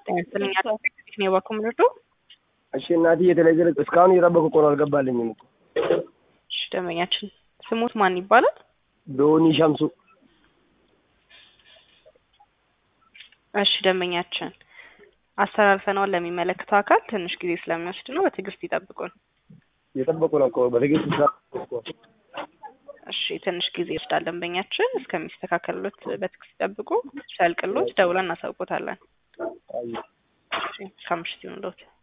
ጤና ይስጥልኝ ነው የባኮ ምንርዶ እሺ እናትዬ የተለገለ እስካሁን እየጠበቁ እኮ ነው፣ አልገባልኝም እኮ። እሺ ደንበኛችን ስሙት ማን ይባላል? ዶኒ ሸምሱ። እሺ ደንበኛችን አስተላልፈነዋል ለሚመለከተው አካል ትንሽ ጊዜ ስለሚወስድ ነው፣ በትዕግስት ይጠብቁን። እየጠበቁ ነው እኮ በትዕግስት ስራ እኮ። እሺ ትንሽ ጊዜ ይወስዳል ደንበኛችን፣ እስከሚስተካከልሎት በትዕግስት ይጠብቁ። ሲያልቅሎት ደውለን እናሳውቆታለን። አይ እሺ ከምሽት ይሁንልዎት።